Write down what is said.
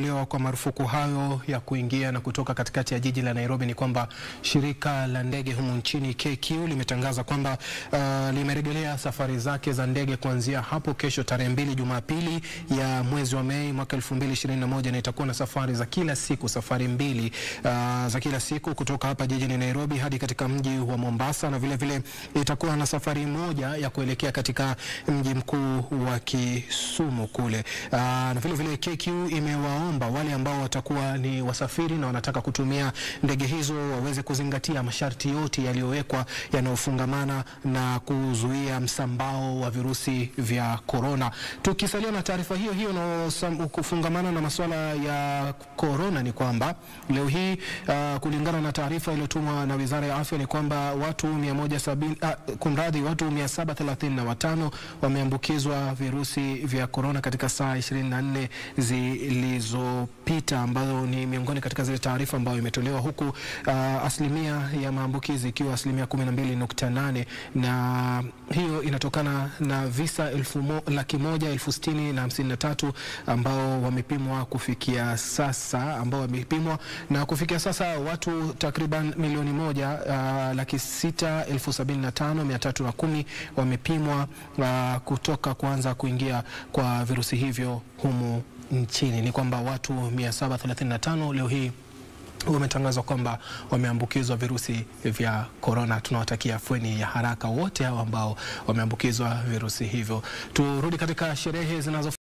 Lewa kwa marufuku hayo ya kuingia na kutoka katikati ya jiji la Nairobi ni kwamba shirika la ndege humu nchini KQ limetangaza kwamba uh, limerejelea safari zake za ndege kuanzia hapo kesho tarehe mbili Jumapili ya mwezi wa Mei mwaka 2021 na itakuwa na safari za kila siku, safari mbili uh, za kila siku kutoka hapa jijini Nairobi hadi katika mji wa Mombasa, na vile vile itakuwa na safari moja ya kuelekea katika mji mkuu wa Kisumu kule uh, na vile vile KQ imewa omba wale ambao watakuwa ni wasafiri na wanataka kutumia ndege hizo waweze kuzingatia masharti yote yaliyowekwa yanayofungamana na kuzuia msambao wa virusi vya korona. Tukisalia na taarifa hiyo hiyo na kufungamana na masuala ya korona, ni kwamba leo hii uh, kulingana na taarifa iliyotumwa na Wizara ya Afya ni kwamba watu 170 uh, kumradhi, watu 735 wameambukizwa virusi vya korona katika saa 24 zilizo pita ambazo ni miongoni katika zile taarifa ambayo imetolewa huku uh, asilimia ya maambukizi ikiwa asilimia 12.8 na hiyo inatokana na visa elfu mo, laki moja elfu sitini na hamsini na tatu ambao wamepimwa kufikia sasa ambao wamepimwa na kufikia sasa watu takriban milioni moja uh, laki sita elfu sabini na tano mia tatu na kumi wamepimwa uh, kutoka kuanza kuingia kwa virusi hivyo humu nchini. Ni kwamba watu 735 leo hii wametangazwa kwamba wameambukizwa virusi vya korona. Tunawatakia afueni ya haraka wote hao ambao wameambukizwa virusi hivyo. Turudi katika sherehe zinazo